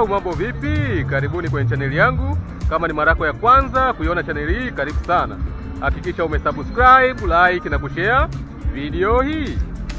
wadau, mambo vipi? Karibuni kwenye chaneli yangu. Kama ni mara yako ya kwanza kuiona chaneli hii, karibu sana. Hakikisha umesubscribe, like na kushare video hii.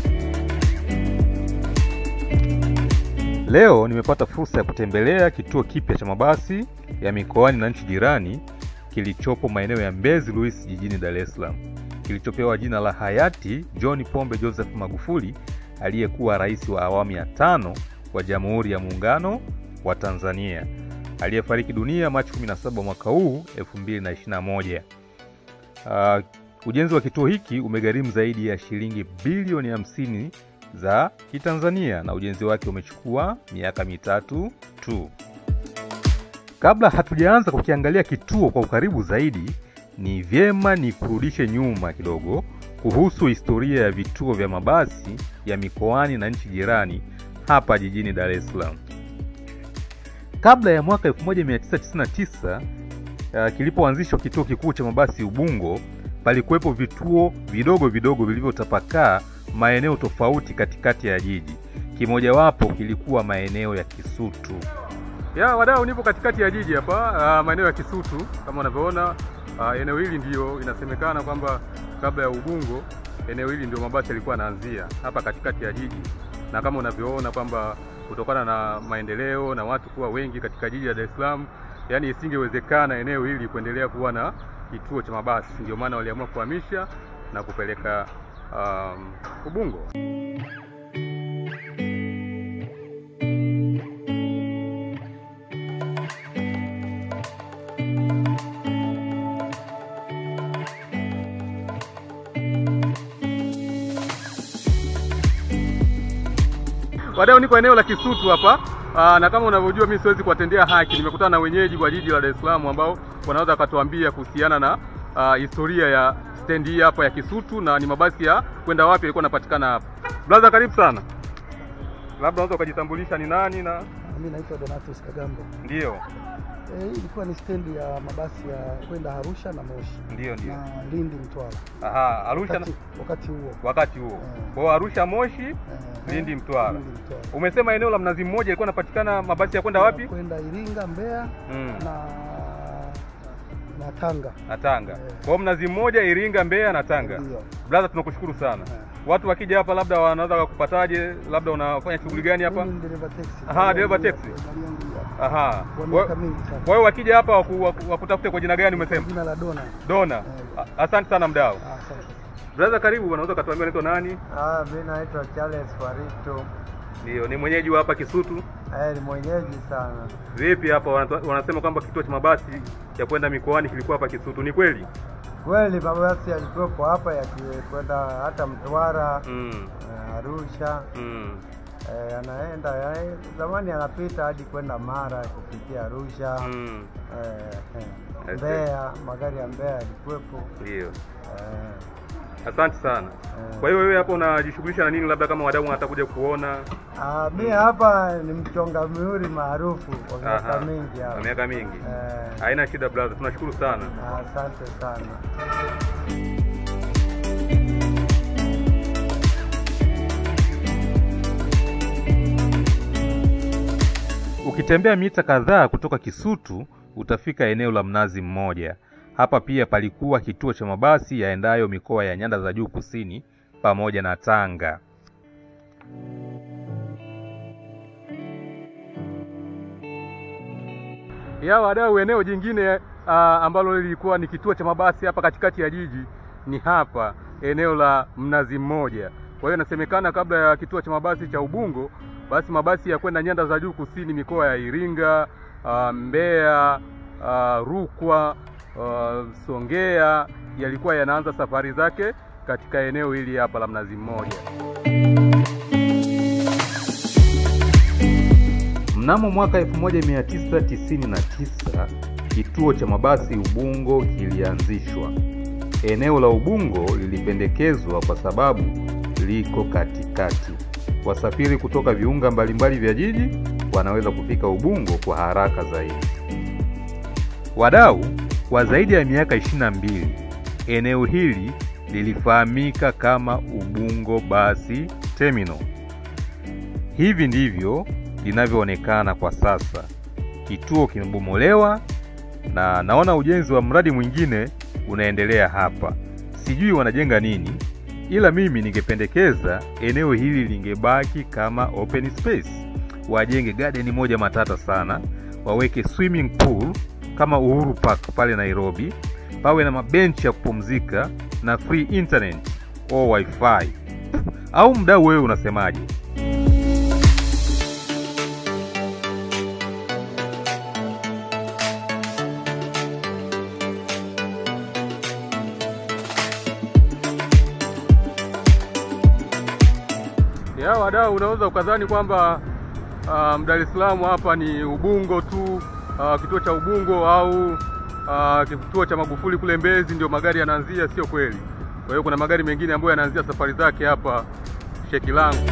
Leo nimepata fursa ya kutembelea kituo kipya cha mabasi ya mikoani na nchi jirani kilichopo maeneo ya Mbezi Luis jijini Dar es Salaam, kilichopewa jina la hayati John Pombe Joseph Magufuli aliyekuwa rais wa awamu ya tano wa Jamhuri ya Muungano wa Tanzania aliyefariki dunia Machi 17 mwaka huu 2021. Uh, ujenzi wa kituo hiki umegharimu zaidi ya shilingi bilioni 50 za Kitanzania na ujenzi wake umechukua miaka mitatu tu. Kabla hatujaanza kukiangalia kituo kwa ukaribu zaidi, ni vyema ni kurudishe nyuma kidogo kuhusu historia ya vituo vya mabasi ya mikoani na nchi jirani hapa jijini Dar es Salaam. Kabla ya mwaka 1999 uh, kilipoanzishwa kituo kikuu cha mabasi Ubungo, palikuwepo vituo vidogo vidogo vilivyotapakaa maeneo tofauti katikati ya jiji. Kimojawapo kilikuwa maeneo ya Kisutu. Ya wadau, nipo katikati ya jiji hapa, uh, maeneo ya Kisutu kama unavyoona. Uh, eneo hili ndio inasemekana kwamba kabla ya Ubungo, eneo hili ndio mabasi yalikuwa yanaanzia hapa katikati ya jiji, na kama unavyoona kwamba kutokana na maendeleo na watu kuwa wengi katika jiji la Dar es Salaam, yani isingewezekana eneo hili kuendelea kuwa na kituo cha mabasi, ndio maana waliamua kuhamisha na kupeleka um, Ubungo. Wadau, niko eneo la Kisutu hapa aa, na kama unavyojua mimi siwezi kuwatendea haki. Nimekutana na wenyeji wa jiji la Dar es Salaam ambao wanaweza wakatuambia kuhusiana na aa, historia ya stendi hii hapa ya Kisutu na ni mabasi ya kwenda wapi yalikuwa yanapatikana hapa. Brother, karibu sana. Labda unaweza ukajitambulisha ni nani na Mimi naitwa Donatus Kagambo. ndio Eh, hii ilikuwa ni stendi ya mabasi ya kwenda Arusha na Moshi ndio ndio. na Lindi Mtwara Aha, Arusha na- wakati, wakati huo wakati huo. Eh. Kwa hiyo Arusha Moshi, eh, Lindi Mtwara. Lindi Mtwara. Umesema eneo la Mnazi Mmoja ilikuwa inapatikana mabasi ya kwenda wapi? Kwenda Iringa, Mbeya Mm. na na Tanga. Na Tanga. Eh. Kwa hiyo Mnazi Mmoja, Iringa, Mbeya na Tanga. Ndio. Brother, tunakushukuru sana. Eh. Watu wakija hapa labda wanaweza wakupataje? Labda unafanya shughuli gani hapa? Mimi ni dereva taxi. Aha, dereva Ndio, taxi. ndio, ndio, hapa. Aha. Kwa Kwa miaka mingi sana. kwa hiyo wakija hapa waku- waku- wakutafute kwa jina gani umesema? Jina la Dona. Dona. Eh. A- Asante sana mdau. Ah, asante. Brother, karibu. Unaweza ukatuambia unaitwa nani? Ah, mi naitwa Charles Warito. Ndio, ni mwenyeji wa hapa Kisutu. Eh, ni mwenyeji sana. Vipi hapa wanatu- wanasema kwamba kituo cha mabasi ya kwenda mikoani kilikuwa hapa Kisutu. Ni kweli? Kweli mabasi yalikuwepo hapa yakikwenda hata Mtwara, Mm. eh, Arusha, Mm. eh, yanaenda ya, zamani yanapita hadi kwenda Mara kupitia Arusha, Mm. eh, eh, I see. Mbeya, magari ya Mbeya yalikuwepo. Ndio. Eh, Asante sana. Eh. Kwa hiyo wewe hapo unajishughulisha na nini, labda kama wadau wanataka kuja kuona? ah, mi hapa ni mchonga mihuri maarufu kwa miaka Aha. mingi Kwa hapa. miaka mingi. Eh, Haina shida brother, tunashukuru sana. asante sana. Ukitembea mita kadhaa kutoka Kisutu utafika eneo la Mnazi Mmoja. Hapa pia palikuwa kituo cha mabasi yaendayo mikoa ya nyanda za juu kusini pamoja na Tanga. Ya wadau, eneo jingine uh, ambalo lilikuwa ni kituo cha mabasi hapa katikati ya jiji ni hapa eneo la Mnazi Mmoja. Kwa hiyo inasemekana kabla ya kituo cha mabasi cha Ubungo, basi mabasi ya kwenda nyanda za juu kusini, mikoa ya Iringa, uh, Mbeya, uh, Rukwa, uh, Songea yalikuwa yanaanza safari zake katika eneo hili hapa la Mnazi Mmoja. Mnamo mwaka 1999 kituo cha mabasi Ubungo kilianzishwa. Eneo la Ubungo lilipendekezwa kwa sababu liko katikati. Wasafiri kutoka viunga mbalimbali vya jiji wanaweza kufika Ubungo kwa haraka zaidi. Wadau, kwa zaidi ya miaka 22 eneo hili lilifahamika kama Ubungo Basi Terminal. Hivi ndivyo linavyoonekana kwa sasa. Kituo kimebomolewa na naona ujenzi wa mradi mwingine unaendelea hapa. Sijui wanajenga nini, ila mimi ningependekeza eneo hili lingebaki kama open space. Wajenge garden moja matata sana, waweke swimming pool kama Uhuru Park pale Nairobi, pawe na mabenchi ya kupumzika na free internet au wifi. Au mdau, wewe unasemaje? ya wadau, unaweza ukadhani kwamba um, Dar es Salaam hapa ni Ubungo tu uh, kituo cha Ubungo au uh, kituo cha Magufuli kule Mbezi ndio magari yanaanzia. Sio kweli. Kwa hiyo kuna magari mengine ambayo yanaanzia safari zake hapa Shekilango.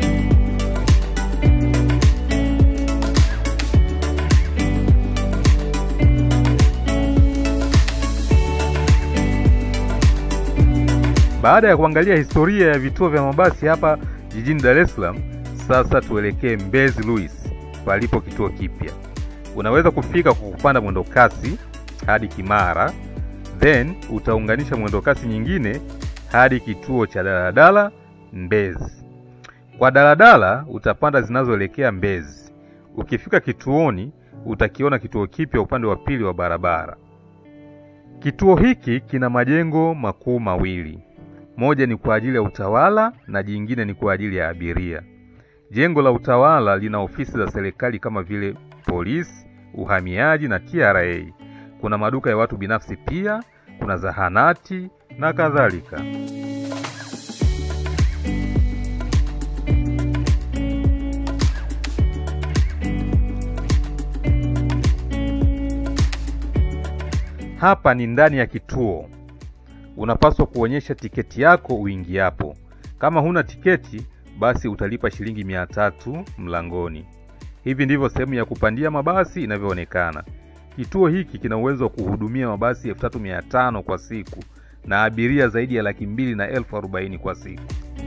Baada ya kuangalia historia ya vituo vya mabasi hapa jijini Dar es Salaam, sasa tuelekee Mbezi Luis palipo kituo kipya. Unaweza kufika kwa kupanda mwendo kasi hadi Kimara, then utaunganisha mwendo kasi nyingine hadi kituo cha daladala Mbezi. Kwa daladala utapanda zinazoelekea Mbezi. Ukifika kituoni utakiona kituo kipya upande wa pili wa barabara. Kituo hiki kina majengo makuu mawili. Moja ni kwa ajili ya utawala na jingine ni kwa ajili ya abiria. Jengo la utawala lina ofisi za serikali kama vile polisi, uhamiaji na TRA. Kuna maduka ya watu binafsi pia, kuna zahanati na kadhalika. Hapa ni ndani ya kituo. Unapaswa kuonyesha tiketi yako uingiapo. Kama huna tiketi, basi utalipa shilingi mia tatu mlangoni. Hivi ndivyo sehemu ya kupandia mabasi inavyoonekana. Kituo hiki kina uwezo wa kuhudumia mabasi elfu tatu mia tano kwa siku na abiria zaidi ya laki mbili na elfu arobaini kwa siku.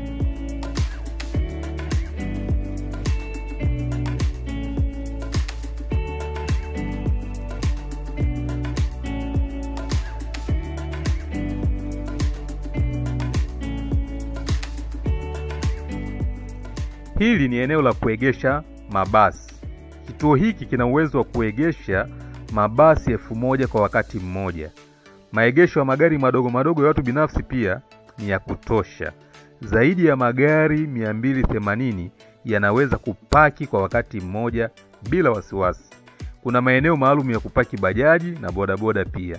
Hili ni eneo la kuegesha mabasi. Kituo hiki kina uwezo wa kuegesha mabasi elfu moja kwa wakati mmoja. Maegesho ya magari madogo madogo ya watu binafsi pia ni ya kutosha. Zaidi ya magari 280 yanaweza kupaki kwa wakati mmoja bila wasiwasi. Kuna maeneo maalum ya kupaki bajaji na bodaboda pia.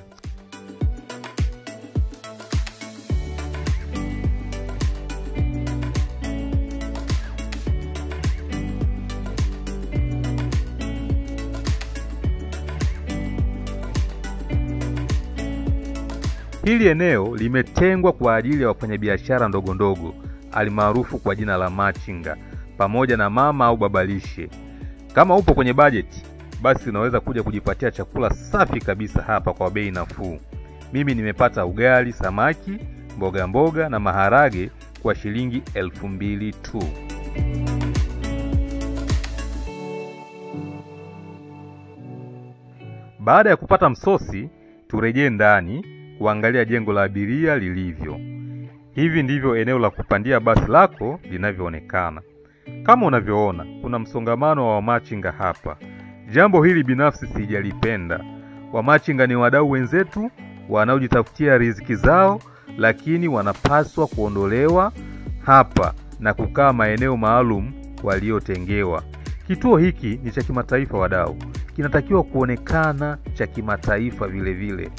Hili eneo limetengwa kwa ajili ya wafanyabiashara ndogo ndogo alimaarufu kwa jina la machinga, pamoja na mama au babalishe. Kama upo kwenye bajeti, basi unaweza kuja kujipatia chakula safi kabisa hapa kwa bei nafuu. Mimi nimepata ugali, samaki, mboga mboga na maharage kwa shilingi elfu mbili tu. Baada ya kupata msosi, turejee ndani kuangalia jengo la abiria lilivyo. Hivi ndivyo eneo la kupandia basi lako linavyoonekana. Kama unavyoona, kuna msongamano wa wamachinga hapa. Jambo hili binafsi sijalipenda. Wamachinga ni wadau wenzetu wanaojitafutia riziki zao, lakini wanapaswa kuondolewa hapa na kukaa maeneo maalum waliotengewa. Kituo hiki ni cha kimataifa, wadau, kinatakiwa kuonekana cha kimataifa vile vile.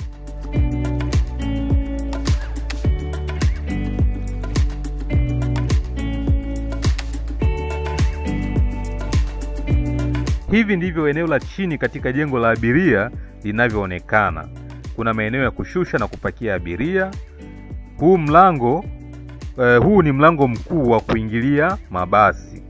Hivi ndivyo eneo la chini katika jengo la abiria linavyoonekana. Kuna maeneo ya kushusha na kupakia abiria. Huu mlango eh, huu ni mlango mkuu wa kuingilia mabasi.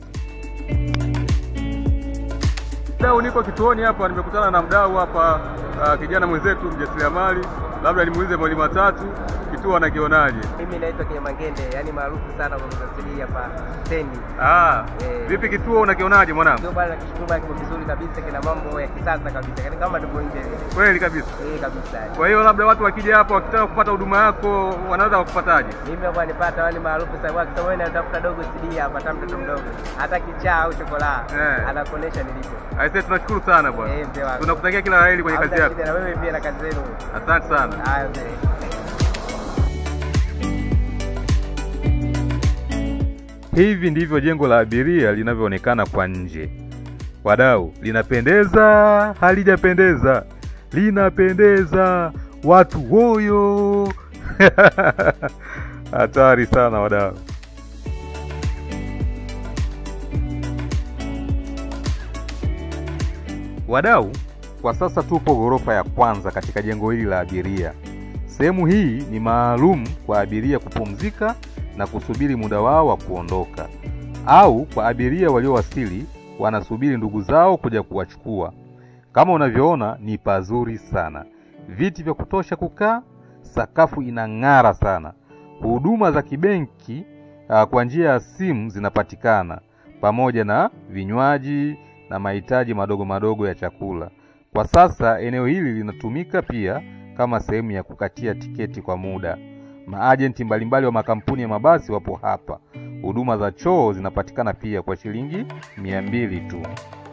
Mdau, niko kituoni hapa, nimekutana na mdau hapa uh, kijana mwenzetu mjasiriamali, labda nimuulize mawili matatu. kituo wanakionaje? Mimi naitwa Kinyamangende, yani maarufu sana kwa kusafiri hapa stendi. Ah, Eh. vipi kituo unakionaje mwanangu? Ndio bwana, nakishukuru bwana, kiko vizuri kabisa, kina mambo ya kisasa kabisa, yani kama tuko nje vile. Kweli kabisa. Eh, kabisa. Kwa hiyo labda watu wakija hapa wakitaka kupata huduma yako wanaweza wakupataje? Mimi hapa nipata wale maarufu sana kwa sababu wewe unatafuta dogo CD hapa, hata mtoto mdogo, hata kichaa au chokola, Eh. anakuonesha nilipo. Aisee, tunashukuru sana bwana. Eh, mzee wangu. Tunakutakia kila la heri kwenye kazi Hamna yako. shida, na wewe pia na kazi zenu. Asante sana. Haya mzee. Hivi ndivyo jengo la abiria linavyoonekana kwa nje. Wadau, linapendeza, halijapendeza? Linapendeza, watu woyo! Hatari sana wadau. Wadau, kwa sasa tupo ghorofa ya kwanza katika jengo hili la abiria. Sehemu hii ni maalum kwa abiria kupumzika na kusubiri muda wao wa kuondoka, au kwa abiria waliowasili wanasubiri ndugu zao kuja kuwachukua. Kama unavyoona ni pazuri sana, viti vya kutosha kukaa, sakafu inang'ara sana. Huduma za kibenki ah, kwa njia ya simu zinapatikana pamoja na vinywaji na mahitaji madogo madogo ya chakula. Kwa sasa eneo hili linatumika pia kama sehemu ya kukatia tiketi kwa muda. Maajenti mbalimbali wa makampuni ya mabasi wapo hapa. Huduma za choo zinapatikana pia kwa shilingi mia mbili tu.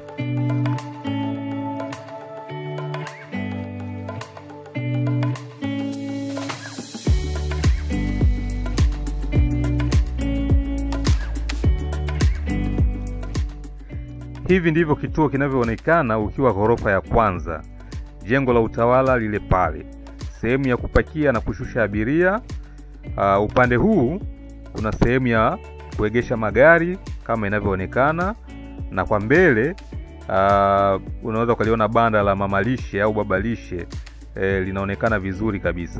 Hivi ndivyo kituo kinavyoonekana ukiwa ghorofa ya kwanza, jengo la utawala lile pale, sehemu ya kupakia na kushusha abiria. Uh, upande huu kuna sehemu ya kuegesha magari kama inavyoonekana, na kwa mbele uh, unaweza ukaliona banda la mamalishe au babalishe eh, linaonekana vizuri kabisa.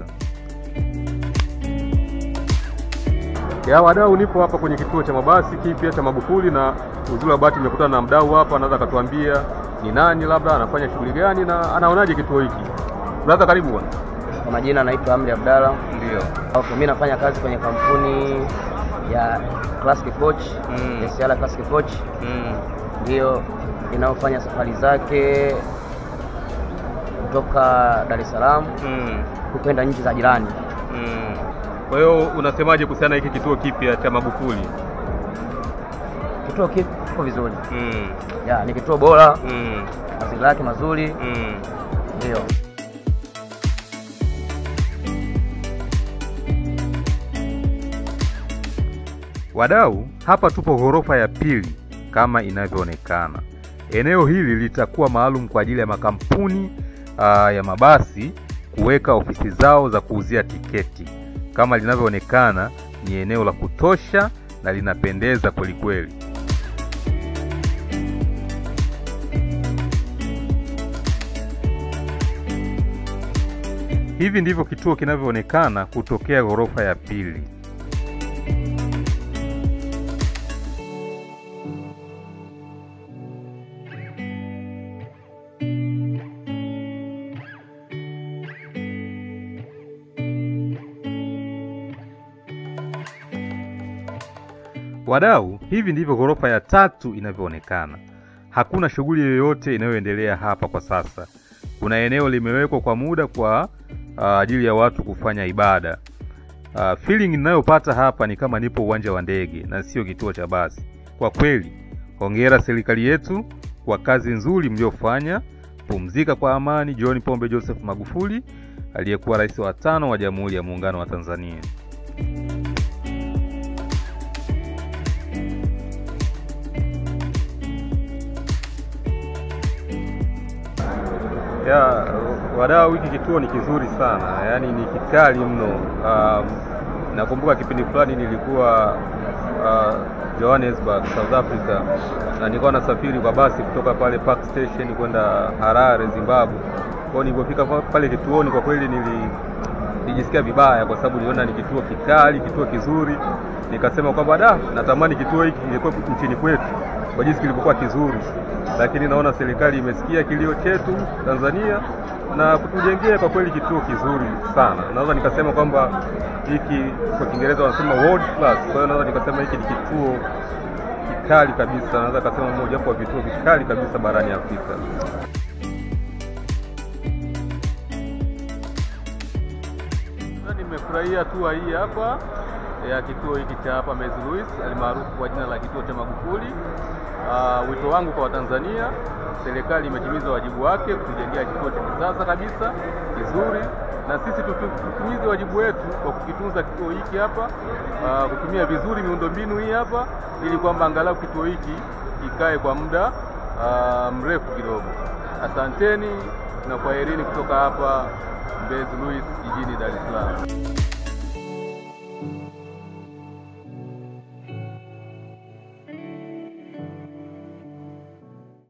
Ya wadau, nipo hapa kwenye kituo cha mabasi kipya cha Magufuli, na uzuri wa bahati nimekutana na mdau hapa, anaweza akatuambia ni nani, labda anafanya shughuli gani na anaonaje kituo hiki. Brother, karibu bwana. Kwa majina naitwa Amri Abdalla. Ndio. Okay, mimi nafanya kazi kwenye kampuni ya Classic Coach, Mm. SR Classic Coach Mm. ndiyo inayofanya safari zake kutoka Dar es Salaam Mm. kupenda nchi za jirani. Mm. Kwa hiyo unasemaje kuhusiana na hiki kituo kipya cha Magufuli? Kituo kiko vizuri, Mm. ya ni kituo bora, Mm. mazingira yake mazuri, Mm. ndio. Wadau, hapa tupo ghorofa ya pili kama inavyoonekana. Eneo hili litakuwa maalum kwa ajili ya makampuni aa, ya mabasi kuweka ofisi zao za kuuzia tiketi. Kama linavyoonekana, ni eneo la kutosha na linapendeza kwelikweli. Hivi ndivyo kituo kinavyoonekana kutokea ghorofa ya pili. Wadau, hivi ndivyo ghorofa ya tatu inavyoonekana. Hakuna shughuli yoyote inayoendelea hapa kwa sasa. Kuna eneo limewekwa kwa muda kwa ah, ajili ya watu kufanya ibada. Uh, feeling ninayopata hapa ni kama nipo uwanja wa ndege na sio kituo cha basi. Kwa kweli, hongera serikali yetu kwa kazi nzuri mliofanya. Pumzika kwa amani, John Pombe Joseph Magufuli, aliyekuwa rais wa tano wa Jamhuri ya Muungano wa Tanzania. Ya wadau, hiki kituo ni kizuri sana, yaani ni kikali mno. Um, nakumbuka kipindi fulani nilikuwa uh, Johannesburg, South Africa, na nilikuwa nasafiri kwa basi kutoka pale Park Station kwenda Harare, Zimbabwe. Kwa hiyo nilipofika pa- pale kituoni, kwa kweli nili nilijisikia vibaya kwa sababu niliona ni kituo kikali, kituo kizuri. Nikasema kwamba da, natamani kituo hiki kilikuwa nchini kwetu kwa jinsi kilivyokuwa kizuri, lakini naona serikali imesikia kilio chetu Tanzania na kutujengea kwa kweli kituo kizuri sana. Naweza nikasema kwamba hiki kwa Kiingereza wanasema world class. Kwa hiyo naweza nikasema hiki ni kituo kikali kabisa, naweza nikasema moja wapo wa vituo vikali kabisa barani Afrika. Sasa nimefurahia hatua hii hapa ya kituo hiki cha hapa Mbezi Luis almaarufu kwa jina la kituo cha Magufuli. Uh, wito wangu kwa Watanzania, serikali imetimiza wajibu wake kutujengea kituo cha kisasa kabisa kizuri, na sisi tutu- tutimize wajibu wetu kwa kukitunza kituo hiki hapa, uh, kutumia vizuri miundombinu hii hapa, ili kwamba angalau kituo hiki kikae kwa muda uh, mrefu kidogo. Asanteni na kwaherini kutoka hapa Mbezi Luis jijini Dar es Salaam.